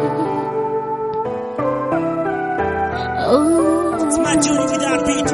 It's my duty to die beat.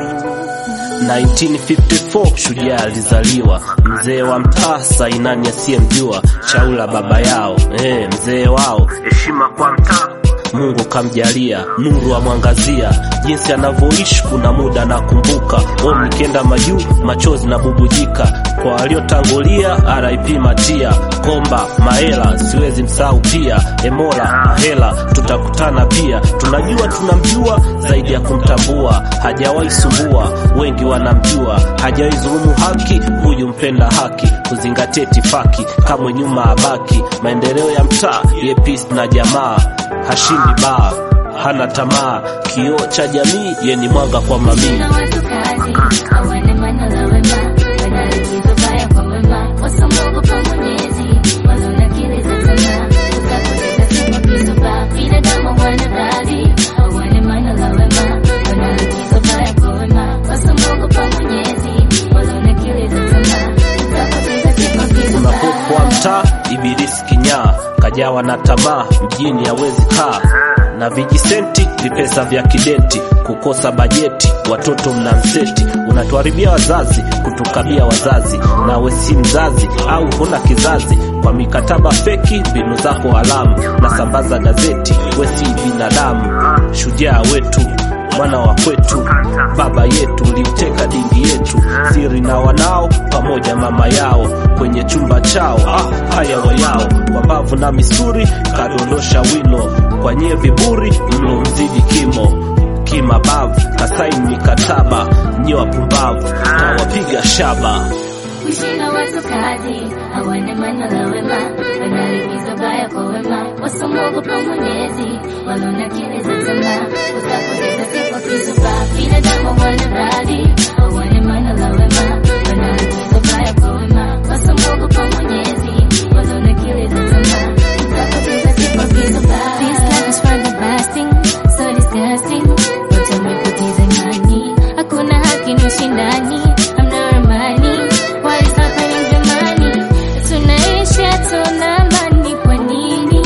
1954 shujaa alizaliwa, mzee wa mtaa sainani asiyemjua, chaula baba yao eh, mzee wao, heshima kwa mtaa Mungu kamjalia nuru amwangazia, jinsi anavyoishi kuna muda nakumbuka. O, nikienda majuu machozi na bubujika, kwa waliotangulia RIP Matia Komba Maela, siwezi msahau pia Emola Mahela, tutakutana pia. Tunajua tunamjua zaidi ya kumtambua, hajawahi sumbua, wengi wanamjua, hajawahi dhulumu haki, huyu mpenda haki, kuzingatia itifaki, kamwe nyuma abaki, maendeleo ya mtaa ye peace na jamaa hashindi baa, hana tamaa, kioo cha jamii, ye ni mwanga kwa mamii. Na watu kazi hawana maana la wema, wanalikizo baya kwa wema, wasamwogopa Mwenyezi, wanaona akili za tamaa, utapoteza sifa kisoba, binadamu wana radhi, hawana maana la wema, wanalikizo baya kwa wema, wasamwogopa Mwenyezi, wanaona akili za tamaa, utapoteza sifa kisoba. Unapokuwa mtaa ibilisi kinyaa, kajawa na tamaa, mjini hawezi kaa na vijisenti vipesa vya kidenti, kukosa bajeti, watoto mna mseti, unatuharibia wazazi, kutukabia wazazi, nawe si mzazi au huna kizazi, kwa mikataba feki, mbinu zako haramu, na sambaza gazeti, we si binadamu, shujaa wetu mwana wa kwetu, baba yetu ulimteka dingi yetu, siri na wanao pamoja mama yao kwenye chumba chao. Ah, haya wayao wabavu na misuri, kadondosha wino kwa nyie viburi, mlo mzidi kimo kimabavu, kasaini mikataba, nyie wapumbavu, kawapiga shaba. Kuishi na watu kazi hawana maana la wema, wanalikizo baya kwa wema, wasamwogopa Mwenyezi, wanaona akili za tamaa, utapoteza sifa kisoba, binadamu wana radhi, hawana maana la wema, wanalikizo baya kwa wema, wasamwogopa Mwenyezi, wanaona akili za tamaa, utapoteza sifa kisoba. This life is for the lasting, so disgusting, watu wamepoteza imani, hakuna haki na ushindani, hamna amani What is happening jamani? Tunaishi hatuna amani kwa nini?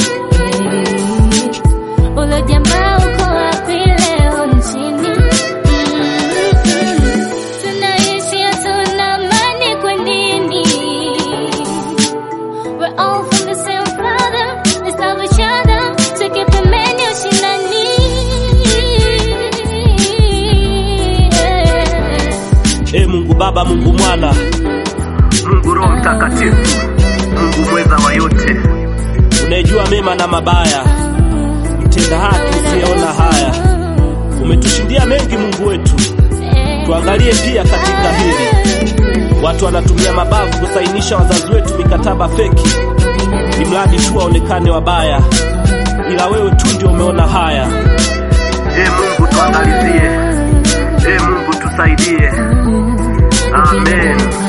Eh, Ulo jamaa uko wapi leo nchini? Mm-mm. Tunaishi hatuna amani kwa nini? We're all from the same father, let's love each other, tuke pembeni ushindani. Yeah. E Mungu Baba, Mungu Mwana, Mungu Roho Mtakatifu, Mungu mweza wa yote, unayejua mema na mabaya, mtenda haki usiyeona haya, umetushindia mengi Mungu wetu. Tuangalie pia katika hili, watu wanatumia mabavu kusainisha wazazi wetu mikataba feki, ni mradi tu waonekane wabaya, ila wewe tu ndio umeona haya. E Mungu tuangalizie, e Mungu tusaidie, amen.